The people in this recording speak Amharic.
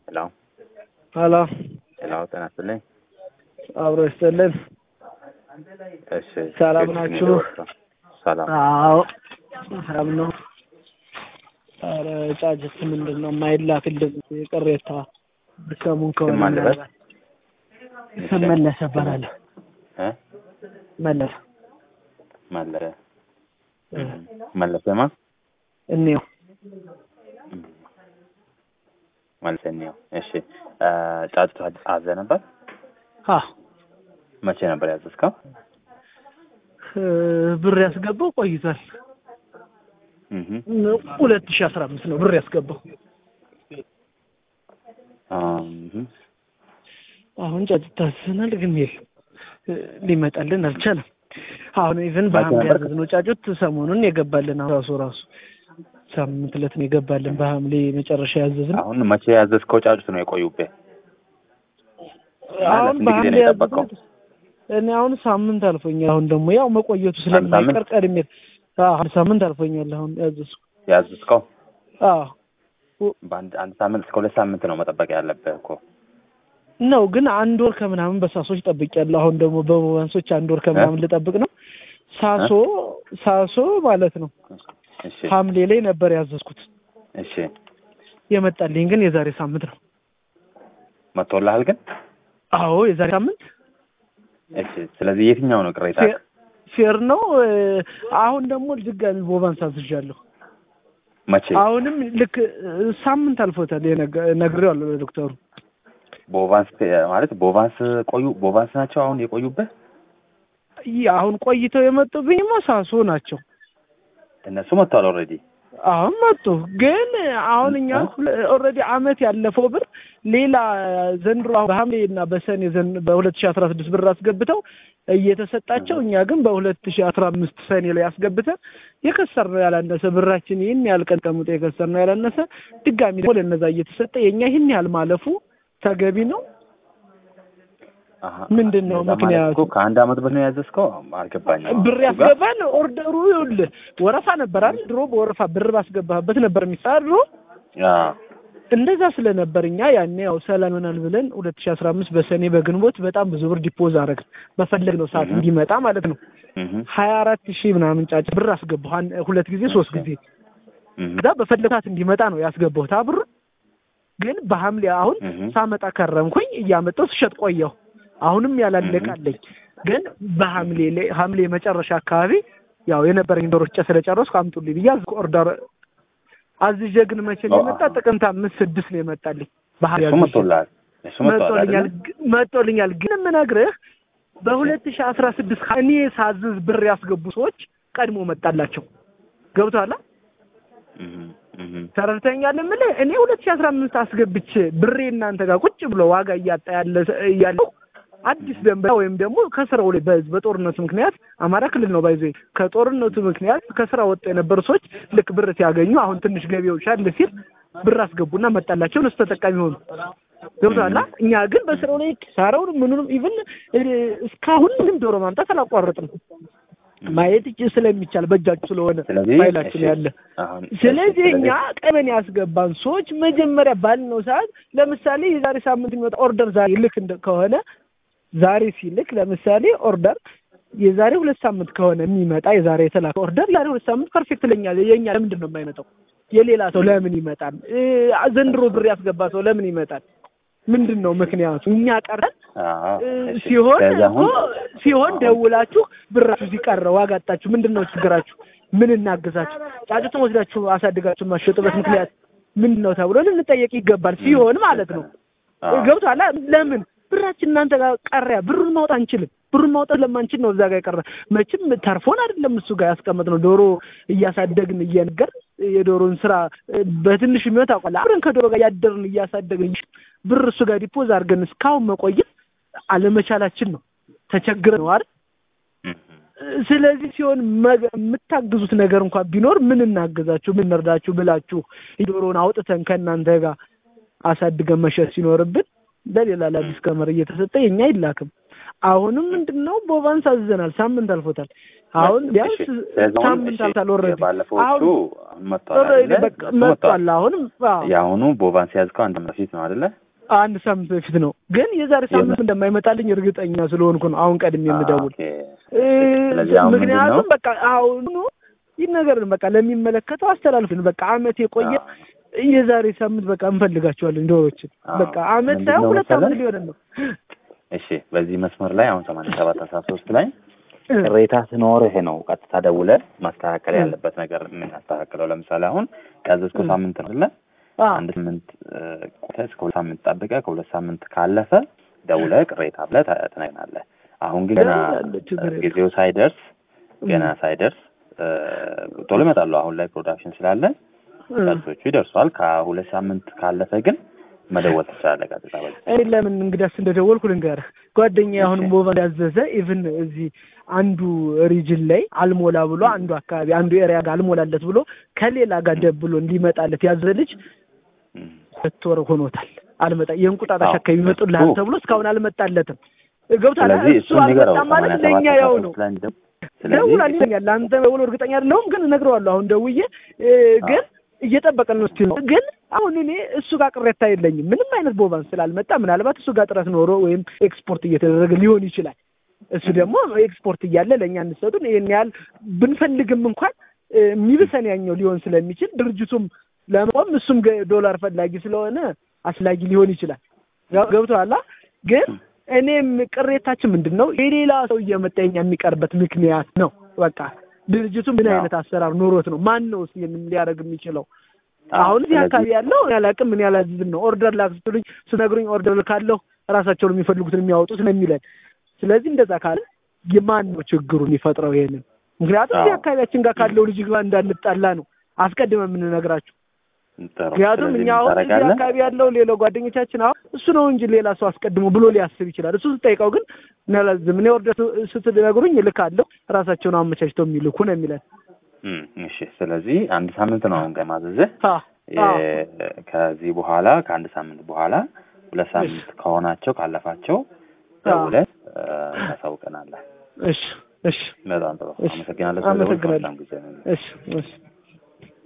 ሄሎ ሄሎ ሄሎ፣ ጤና ይስጥልኝ። አብሮ ይስጥልን። እሺ፣ ሰላም ከየት ናችሁ? ነው የደወልከው? ሰላም። አዎ ሰላም ነው። ኧረ ጫጭት ምንድን ነው የማይላክልን ቅሬታ ሰሙን ከሆነ ስም ማን ልበል? ስም መለሰ እባላለሁ። እ መለሰ መለሰ መለሰ ማ እኔው መለሰ ነው። እሺ፣ እ ጫጩት አዘ ነበር። አ መቼ ነበር ያዘዝከው? እ ብር ያስገባው ቆይቷል። እህ ሁለት ሺህ አስራ አምስት ነው ብር ያስገባው። አም አሁን ጫጭት ታስሰናል፣ ግን የለም እ ሊመጣልን አልቻለም። አሁን ኢቭን በሐምሌ ነበር? ያዘዝነው ጫጩት ሰሞኑን የገባልን አሁን ራሱ ራሱ ሳምንት ዕለት ነው የገባልን በሐምሌ መጨረሻ ያዘዝነው። አሁን መቼ ያዘዝከው ጫጩት ነው የቆዩብህ? አሁን ስንት ጊዜ በሐምሌ ነው የጠበቀው? ያዘዝነው እኔ አሁን ሳምንት አልፎኛል። አሁን ደግሞ ያው መቆየቱ ሳምንት? ስለማይቀር ቀድሜ አዎ አንድ ሳምንት አልፎኛል። አሁን ያዘዝኩ ያዘዝከው አዎ በአንድ አንድ ሳምንት እስከ ሁለት ሳምንት ነው መጠበቅ ያለብህ እኮ። ነው ግን አንድ ወር ከምናምን በሳሶች ጠብቄያለሁ። አሁን ደግሞ በወንሶች አንድ ወር ከምናምን ልጠብቅ ነው። ሳሶ ሳሶ ማለት ነው እሺ ሐምሌ ላይ ነበር ያዘዝኩት። እሺ፣ የመጣልኝ ግን የዛሬ ሳምንት ነው። መጥቶልሃል ግን? አዎ የዛሬ ሳምንት እሺ። ስለዚህ የትኛው ነው ቅሬታ? ፌ- ፌር ነው። እ፣ አሁን ደግሞ ድጋሚ ቦቫንስ አዝዣለሁ። መቼ? አሁንም ልክ እ፣ ሳምንት አልፎታል። የነገ- ነግሬዋለሁ ለዶክተሩ። ቦቫንስ ማለት ቦቫንስ ቆዩ ቦቫንስ ናቸው አሁን የቆዩበት ይህ አሁን ቆይተው የመጡብኝማ ሳሶ ናቸው። እነሱ መጥተዋል ኦልሬዲ። አሁን መጡ። ግን አሁን እኛ ኦልሬዲ አመት ያለፈው ብር ሌላ ዘንድሮ አሁን በሐምሌ እና በሰኔ ዘን በሁለት ሺህ አስራ ስድስት ብር አስገብተው እየተሰጣቸው እኛ ግን በሁለት ሺህ አስራ አምስት ሰኔ ላይ አስገብተን የከሰር ነው ያላነሰ ብራችን ይህን ያህል ቀን ቀምጦ የከሰር ነው ያላነሰ ድጋሚ ደግሞ ለነዛ እየተሰጠ የእኛ ይህን ያህል ማለፉ ተገቢ ነው። አሀ። ምንድን ነው እንደዛ ማለት ምክንያቱ? እኮ ከአንድ አመት በፊት ነው ያዘዝከው? አልገባኝም። ብር ያስገባል። ኦርደሩ ይኸውልህ ወረፋ ነበር አይደል? ድሮ በወረፋ ብር ባስገባህበት ነበር የሚሰራ ድሮ አዎ። እንደዛ ስለነበር እኛ ያኔ ያው ሰላም ይሆናል ብለን ሁለት ሺህ አስራ አምስት በሰኔ በግንቦት በጣም ብዙ ብር ዲፖዝ አደረግን በፈለግነው ሰዓት እህ። እንዲመጣ ማለት ነው። እህ ሀያ አራት ሺህ ምናምን ጫጭ ብር አስገባሁ አን- ሁለት ጊዜ ሶስት ጊዜ እህ ከዛ በፈለግ ሰዓት እንዲመጣ ነው ያስገባሁት አ ብር ግን በሐምሌ አሁን እህ ሳመጣ ከረምኩኝ እያመጣሁ ስሸጥ ቆየሁ። አሁንም ያላለቃለኝ ግን በሐምሌ ላይ ሐምሌ መጨረሻ አካባቢ ያው የነበረኝ ዶሮች ጨ ስለጨረስኩ አምጡልኝ ብዬ አዝኩ ኦርደር አዝዤ ግን መቼ ነው የመጣ? ጥቅምት አምስት ስድስት ነው የመጣልኝ። ባህር እሱ መጥቶልሃል። እሱ መጥቶልሃል መጥቶልኛል አይደል? ግ- መጥቶልኛል ግን የምነግርህ በሁለት ሺህ አስራ ስድስት እኔ ሳዝዝ ብር ያስገቡ ሰዎች ቀድሞ መጣላቸው። ገብቶሃል? እህ እህ ተረድተኛል የምልህ እኔ ሁለት ሺህ አስራ አምስት አስገብቼ ብሬ እናንተ ጋር ቁጭ ብሎ ዋጋ እያጣ ያለ ያለው አዲስ ደንበኛ ወይም ደግሞ ከስራው ላይ በህዝብ በጦርነቱ ምክንያት አማራ ክልል ነው ባይዞ ከጦርነቱ ምክንያት ከስራ ወጡ የነበሩ ሰዎች ልክ ብር ሲያገኙ አሁን ትንሽ ገቢው ሻል ሲል ብር አስገቡና መጣላቸው እነሱ ተጠቃሚ ሆኑ። ገብቶሃል? እኛ ግን በስራው ላይ ኪሳራውን ምኑንም ኢቭን እስካሁን ምንም ዶሮ ማምጣት አላቋረጥም። ማየት እጅ ስለሚቻል በእጃችሁ ስለሆነ ስለዚህ ፋይላችን እሺ፣ ያለ አሁን ስለዚህ እኛ ቀበን ያስገባን ሰዎች መጀመሪያ ባልነው ሰዓት ለምሳሌ የዛሬ ሳምንት የሚወጣ ኦርደር ዛሬ ልክ እንደ ከሆነ ዛሬ ሲልክ ለምሳሌ ኦርደር የዛሬ ሁለት ሳምንት ከሆነ የሚመጣ የዛሬ የተላከ ኦርደር የዛሬ ሁለት ሳምንት ፐርፌክት ለኛ የኛ ለምንድን ነው የማይመጣው? የሌላ ሰው ለምን ይመጣል? እ ዘንድሮ ብር ያስገባ ሰው ለምን ይመጣል? ምንድን ነው ምክንያቱ? እኛ ቀረን አዎ፣ እ እሺ። ሲሆን ስለዚህ እኮ አሁን ሲሆን ደውላችሁ ብራችሁ ሲቀረ ዋጋ አጣችሁ፣ ምንድን ነው ችግራችሁ? ምን እናግዛችሁ? ጫጩትን ወስዳችሁ አሳድጋችሁ የማትሸጡበት ምክንያት ምንድን ነው ተብሎ ልንጠየቅ ይገባል። ሲሆን ማለት ነው አዎ። ገብቶሃል? ለምን ብራችን እናንተ ጋር ቀረ? ብሩን ማውጣት አንችልም። ብሩን ማውጣት ለማንችል ነው እዛ ጋር የቀረ። መቼም ተርፎን አይደለም እሱ ጋር ያስቀመጥነው ዶሮ እያሳደግን እየነገር የዶሮን ስራ እ፣ በትንሽ የሚወት አውቃለሁ። አብረን ከዶሮ ጋር እያደርን እያሳደግን ብር እሱ ጋር ዲፖዝ አድርገን እስካሁን መቆየት አለመቻላችን ነው። ተቸግረን ነው አይደል? እህ ስለዚህ ሲሆን መገ- የምታግዙት ነገር እንኳን ቢኖር ምን እናግዛችሁ፣ ምን እንርዳችሁ ብላችሁ ዶሮን አውጥተን ከእናንተ ጋር አሳድገን መሸጥ ሲኖርብን ለሌላ ለአዲስ ከመር እየተሰጠ የኛ አይላክም። አሁንም ምንድን ነው ቦቫንስ አዝዘናል። ሳምንት አልፎታል። አሁን ቢያንስ እሺ፣ ስለዚህ አሁን ሳምንት እሺ፣ አልፏል ኦልሬዲ የባለፈዎቹ አሁን አሁን መጥተዋል ኦልሬዲ አይደለ? በቃ እሱ መጥተዋል። መጥቷል። አሁንም አዎ የአሁኑ ቦቫንስ ያዝከው አንድ ዓመት በፊት ነው አይደለ? አንድ ሳምንት በፊት ነው። ግን የዛሬ ሳምንት እንደማይመጣልኝ እርግጠኛ ስለሆንኩ ነው አሁን ቀድሜ የምደውል። ኦኬ። እ፣ ስለዚህ አሁን ምንድን ነው? ምክንያቱም በቃ አሁኑ ይህ ነገር በቃ ለሚመለከተው አስተላልፍን። በቃ አመት የቆየ አዎ። የዛሬ ሳምንት በቃ እንፈልጋቸዋለን ዶሮችን። አዎ። በቃ አመት ምንድን ሳይሆን ነው ሁለት መሰለህ? አመት ሊሆነን ነው። እሺ በዚህ መስመር ላይ አሁን ሰማንያ ሰባት አስራ ሶስት ላይ ቅሬታ ሲኖርህ ነው ቀጥታ ደውለህ ማስተካከል እ። ያለበት ነገር የምናስተካክለው። ለምሳሌ አሁን ያዘዝከው እ። ሳምንት ነው አይደለ? አዎ አንድ ሳምንት እ፣ ቆይተህ እስከ ሁለት ሳምንት ጠብቀህ ከሁለት ሳምንት ካለፈ ደውለህ ቅሬታ ብለህ ተ- ትነግናለህ። አሁን ግን ገና ደውላለሁ፣ ችግር የለም። ጊዜው ሳይደርስ ገና እ። ሳይደርስ እ፣ ቶሎ ይመጣሉ። አሁን ላይ ፕሮዳክሽን ስላለ እ። ቀርሶቹ ይደርሷል። ከሁለት ሳምንት ካለፈ ግን መደወል ትችላለህ ቀጥታ በዚህ እኔ ለምን እንግዳስ እንደደወልኩ ልንገርህ። ጓደኛዬ አሁንም እሺ። ቦቫ ያዘዘ ኢቭን እዚህ አንዱ ሪጅን ላይ አልሞላ ብሎ አንዱ አካባቢ አንዱ ኤሪያ ጋር አልሞላለት ብሎ ከሌላ ጋር ደብሎ እንዲመጣለት ያዘዘ ልጅ እም። ሁለት ወር ሆኖታል። አልመጣ የእንቁጣጣሽ አዎ፣ አካባቢ ይመጡልሃል እሱ- ተብሎ እስካሁን አልመጣለትም። ገብቶሃል? ስለዚህ እሱ እሱን ንገረው። አልመጣም ማለት ሰማንያ ለእኛ ሰባት ያው አስራ ነው። ሶስት ላይ እንደው- ስለዚህ ደውላል ይለኛል። ለአንተ ደውሎ እርግጠኛ አይደለሁም ግን እነግረዋለሁ። አሁን ደውዬ እ፣ ግን እየጠበቀን ነው ስቲል ነው። ግን አሁን እኔ እሱ ጋር ቅሬታ የለኝም። ምንም አይነት ቦቫንስ ስላልመጣ ምናልባት እሱ ጋር ጥረት ኖሮ ወይም ኤክስፖርት እየተደረገ ሊሆን ይችላል። እሱ ደግሞ ኤክስፖርት እያለ ለእኛ እንሰጡን ይህን ያህል ብንፈልግም እንኳን እ፣ የሚብሰን ያኛው ሊሆን ስለሚችል ድርጅቱም ለመቆም እሱም ገ- ዶላር ፈላጊ ስለሆነ አስላጊ ሊሆን ይችላል። ገ- ገብቶሃል? ግን እኔም ቅሬታችን ምንድን ነው የሌላ ሰው እየመጣ የኛ የሚቀርበት ምክንያት ነው። በቃ ድርጅቱ ምን አዎ። አይነት አሰራር ኑሮት ነው? ማን ነው እስኪ ይህንን ሊያደርግ የሚችለው? አዎ፣ አሁን እዚህ ስለዚህ- አካባቢ ያለው እኔ አላውቅም፣ ምን ያላዝዝም ነው። ኦርደር ላክስትሉኝ ስነግሩኝ ኦርደር ካለሁ ራሳቸው ነው የሚፈልጉትን የሚያወጡት ነው የሚለን። ስለዚህ እንደዛ ካለ የማን ነው ችግሩን የሚፈጥረው? ይሄንን ምክንያቱም እዚህ አዎ። አካባቢያችን ጋር ካለው ልጅ ጋር እንዳንጣላ ነው አስቀድመን የምንነግራቸው። ጥሩ። ምክንያቱም ስለዚህ እኛ አሁን እዚህ ታደርጋለህ? አካባቢ ያለው ሌላው ጓደኞቻችን አሁን እሱ ነው እንጂ ሌላ ሰው አስቀድሞ ብሎ ሊያስብ ይችላል። እሱ ስጠይቀው ግን ናላዝም እኔ ኦርደር ስትነግሩኝ እልካለሁ ራሳቸውን አመቻችተው የሚልኩ ነው የሚለን። እም፣ እሺ። ስለዚህ አንድ ሳምንት ነው አሁን ገና ማዘዝህ። አ አ የ- ከዚህ በኋላ ከአንድ ሳምንት በኋላ ሁለት ሳምንት ከሆናቸው ካለፋቸው ደውለህ እ፣ ታሳውቀናለህ። እሺ እሺ በጣም ጥሩ። እሺ። አመሰግናለሁ። ስለደወልክ አመሰግናለሁ። መልካም ጊዜ ነው። እሺ እሺ